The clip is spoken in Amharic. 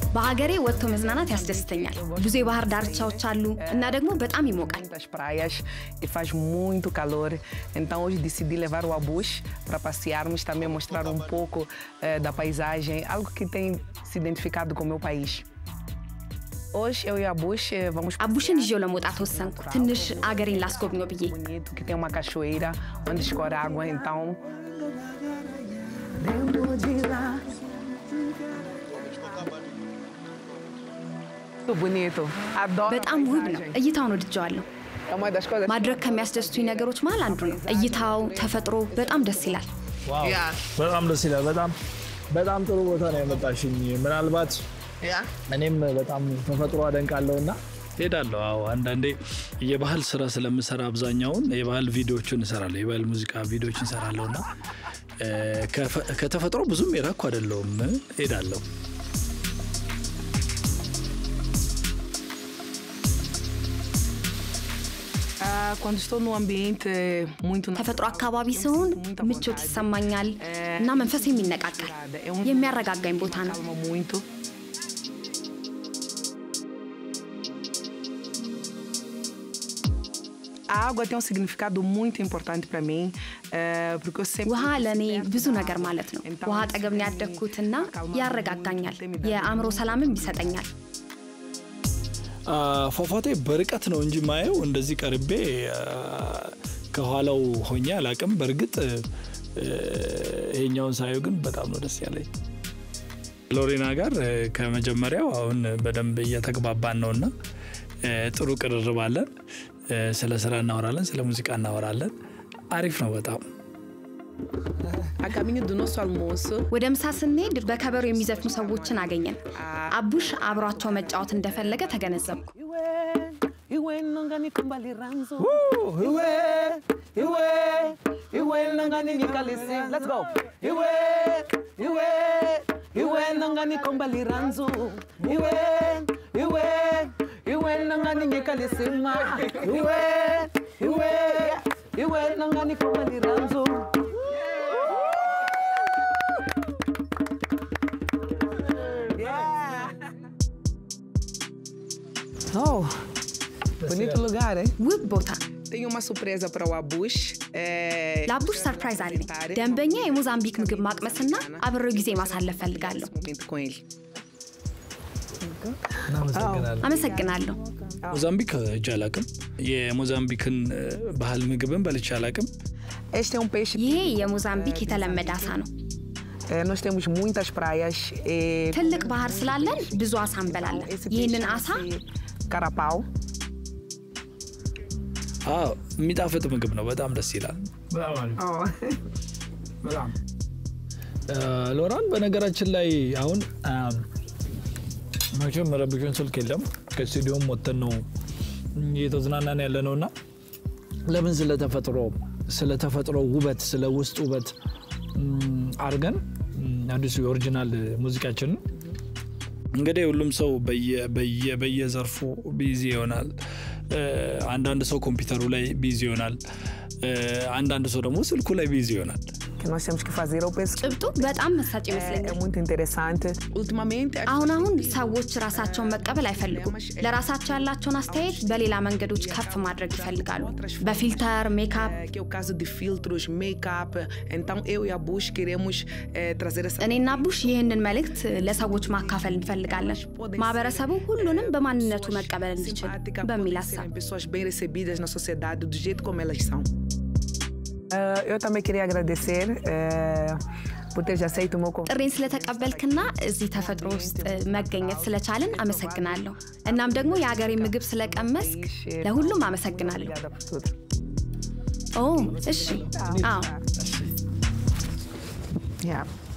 በሀገሬ ወጥቶ መዝናናት ያስደስተኛል። ብዙ የባህር ዳርቻዎች አሉ እና ደግሞ በጣም ይሞቃል። muitas praias e faz muito calor. Então hoje decidi levar o Abus para passearmos, também mostrar um pouco eh, da paisagem, algo que tem se identificado com o meu país. Hoje eu e a Abus eh, vamos አቡሽን ይዤው ለመውጣት ወሰንኩ፣ ትንሽ አገሬን ላስጎብኘው ብዬ። bonito, que tem uma cachoeira onde escorre água, então muito bonito. Adoro. a በጣም ውብ ነው። paisagem. እይታውን ወድጀዋለሁ። É uma das coisas ማድረግ ከሚያስደስቱኝ ነገሮች መሀል አንዱ ነው። እይታው፣ ተፈጥሮ በጣም ደስ ይላል። ዋው Yeah. በጣም ደስ ይላል። በጣም በጣም ጥሩ ቦታ ነው ያመጣሽኝ። ምናልባት Yeah. እኔም በጣም ተፈጥሮ አደንቃለሁ እና ሄዳለሁ። አዎ አንዳንዴ የባህል ስራ ስለምሰራ አብዛኛውን የባህል ቪዲዮዎችን እሰራለሁ፣ የባህል ሙዚቃ ቪዲዮዎችን እሰራለሁ እና እ፣ ከፈ- ከተፈጥሮ ብዙም የራኩ አይደለሁም። ሄዳለሁ። Ah, quando estou num ambiente muito ተፈጥሮ አካባቢ ሲሆን ምቾት ይሰማኛል እና መንፈሴም ይነቃቃል። የሚያረጋጋኝ ቦታ ነው። calma muito. A água tem um significado muito importante para mim, eh, porque eu sempre. ውሃ ለእኔ ብዙ ነገር ማለት ነው። ውሃ አጠገብ ነው ያደግኩትና ያረጋጋኛል፣ የአእምሮ ሰላምም ይሰጠኛል። አ፣ ፏፏቴ በርቀት ነው እንጂ ማየው እንደዚህ ቀርቤ አ፣ ከኋላው ሆኜ አላቅም። በእርግጥ እ፣ ይሄኛውን ሳየው ግን በጣም ነው ደስ ያለኝ። ሎሬና ጋር እ፣ ከመጀመሪያው አሁን በደንብ እየተግባባን ነው እና እ፣ ጥሩ ቅርርብ አለን። እ፣ ስለ ስራ እናወራለን፣ ስለ ሙዚቃ እናወራለን። አሪፍ ነው በጣም A caminho do nosso almoço, ወደ ምሳ ስንሄድ በከበሮ የሚዘፍኑ ሰዎችን አገኘን። አቡሽ አብሯቸው መጫወት እንደፈለገ ተገነዘብኩ። Iwe nangani kumbali ranzo. Iwe, iwe, iwe nangani nikalisi. Let's go. Iwe, iwe, iwe nangani kumbali ranzo. Iwe, iwe, iwe nangani nikalisi ma. Iwe, iwe, iwe nangani kumbali ranzo. Yeah. Oh, bonito lugar, hein? ውብ ቦታ Tenho uma surpresa para o Abush. É... ለአቡሽ ሰርፕራይዝ አለኝ። ደንበኛ የሞዛምቢክ ምግብ ማቅመስና አብሬው ጊዜ ማሳለፍ ፈልጋለሁ። Esse momento com ele. እናመሰግናለን። አመሰግናለሁ። ሞዛምቢክ ሄጄ አላቅም። የሞዛምቢክን እ፣ ባህል ምግብን በልቼ አላቅም። Este é um peixe. ይሄ የሞዛምቢክ የተለመደ አሳ ነው። É, nós temos muitas praias. E... ትልቅ ባህር ስላለን ብዙ አሳ እንበላለን። Esse ይህንን peixe አሳ chama-se carapau. አዎ የሚጣፍጥ ምግብ ነው። በጣም ደስ ይላል። Oh. ሎራን በነገራችን ላይ አሁን አ፣ መቼም ረብሽን ስልክ የለም ከስቱዲዮም ወጥተን ነው እየተዝናናን ያለ ነው እና ለምን ስለተፈጥሮ ስለተፈጥሮ ውበት ስለ ውስጥ ውበት ም፣ አድርገን ም፣ አዲሱ የኦሪጂናል ሙዚቃችንን እንግዲህ ሁሉም ሰው በየ- በየ- በየዘርፉ ቢዚ ይሆናል። እ፣ አንዳንድ ሰው ኮምፒውተሩ ላይ ቢዚ ይሆናል። እ፣ አንዳንድ ሰው ደግሞ ስልኩ ላይ ቢዚ ይሆናል። Que nós temos que fazer, eu penso que ጭብጡ በጣም መሳጭ é, é ይመስለኛል። muito interessante. Ultimamente, as አሁን አሁን ሰዎች ራሳቸውን መቀበል አይፈልጉም። ለራሳቸው ያላቸውን አስተያየት በሌላ መንገዶች ከፍ ማድረግ ይፈልጋሉ። በፊልተር ሜካፕ። eh, que é o caso de filtros, make-up. Então, eu e a Bush queremos eh, trazer essa እኔና ቡሽ ይህንን መልእክት ለሰዎች ማካፈል እንፈልጋለን። ማህበረሰቡ ሁሉንም በማንነቱ መቀበል እንዲችል simpática, በሚል podem ሀሳብ serem pessoas bem recebidas na sociedade do jeito como elas são. Eh, eu também queria agradecer eh, por teres aceito o meu convite. ጥሬን ስለተቀበልክና እዚህ ተፈጥሮ ውስጥ መገኘት ስለቻልን አመሰግናለሁ። እናም ደግሞ የሀገሬ ምግብ ስለቀመስክ ለሁሉም አመሰግናለሁ። Obrigada por tudo. ኦ እሺ፣ አዎ Yeah.